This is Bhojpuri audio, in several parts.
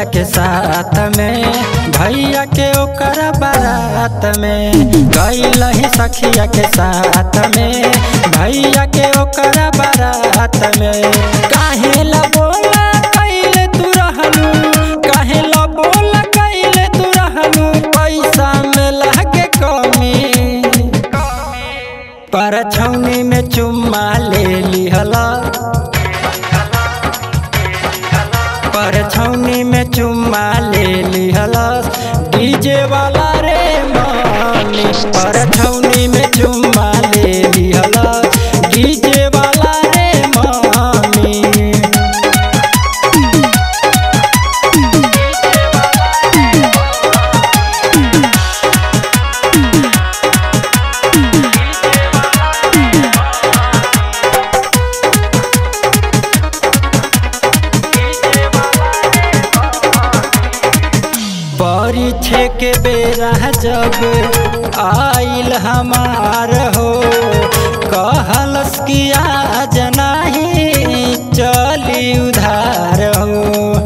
सखिया के साथ में भैया के ओकर बारात में गईल ही सखिया के साथ में भैया के ओकर बारात में काहे ला बोला कैले तू रहलू काहे ला बोला कैले तू रहलू पैसा में लागे कमी पर छौनी में चुम्मा ले लिहला पर छौनी में चुम्मा ले लिहला डीजे वाला रे मानी पर छौनी में चुम्मा ले लिहला डीजे वाला रे मानी परीक्षे के बेरा जब आइल हमार हो कहलस कि आज नाही चली उधार हो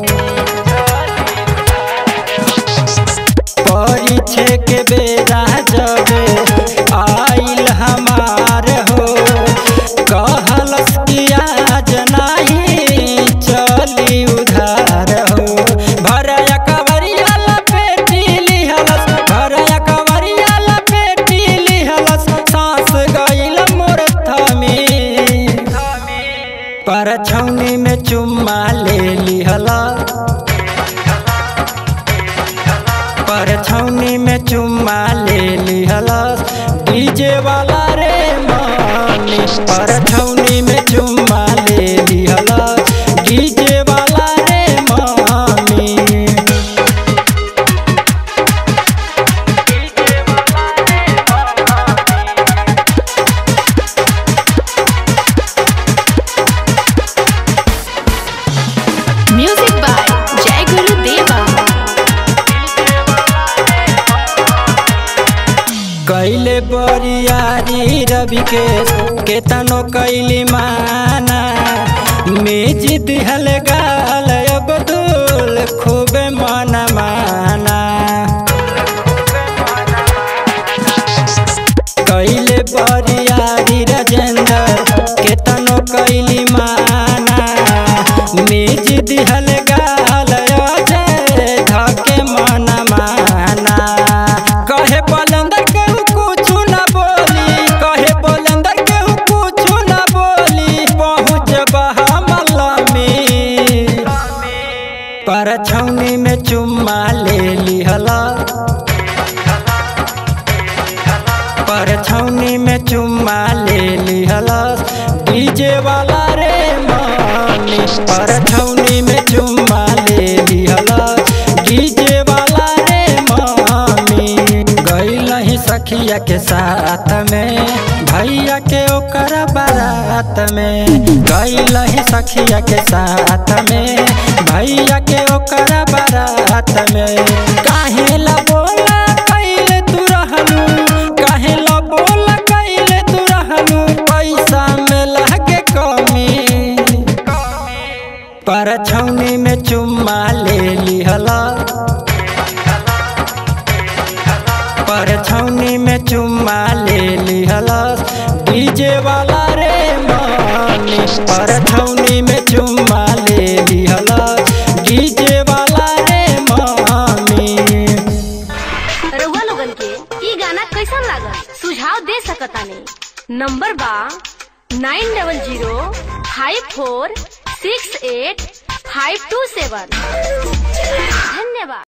परीक्षे के बेरा जब आइल हमार हो कहलस कि आज नाही चली उधार हो भरया कवरिया लपेटी लिहलस भरया कवरिया लपेटी लिहलस सांस गइल मोर थमी पर छौनी में चुम्मा ले लिहला पर छौनी में चुम्मा ले लिहला डीजे वाला रे मानी पर छौनी में चुम्मा ले लिहला डीजे वाला रे मानी म्यूजिक बाय जय गुरु देवा कैले बरियारी रवि के केतनो कैली माना मेज दिहल गाल अब्दुल खूबे मन माना कैले बरियारी राजेंद्र केतनो कैली माना मेज दिहल गाल अजय धके मन माना कहे बलंदर केहू कुछु न बोली कहे बलंदर केहू कुछु न बोली पहुँच बहामला में पर छौनी में चुम्मा ले लिहला पर छौनी में चुम्मा ले लिहला डीजे वाला रे मानी पर छौनी में चुम्मा ले लिहला डीजे वाला रे मानी गईल ही सखिया के साथ में भैया के ओकर बारात में गईल ही सखिया के साथ में भैया के ओकर बारात में काहे ला बोला कैले तू रहलू काहे ला बोला कैले तू रहलू पैसा में लागे कमी पर छौनी में चुम्मा ले लिहला पर छौनी में चुम्मा ले लिहला डीजे वाला रे मानी पर छौनी में चुम्मा ले लिहला डीजे वाला रे मानी रउआ लोगन के ई गाना कैसन लागल सुझाव दे सकतानी नंबर बा nine double zero five four six eight five two seven धन्यवाद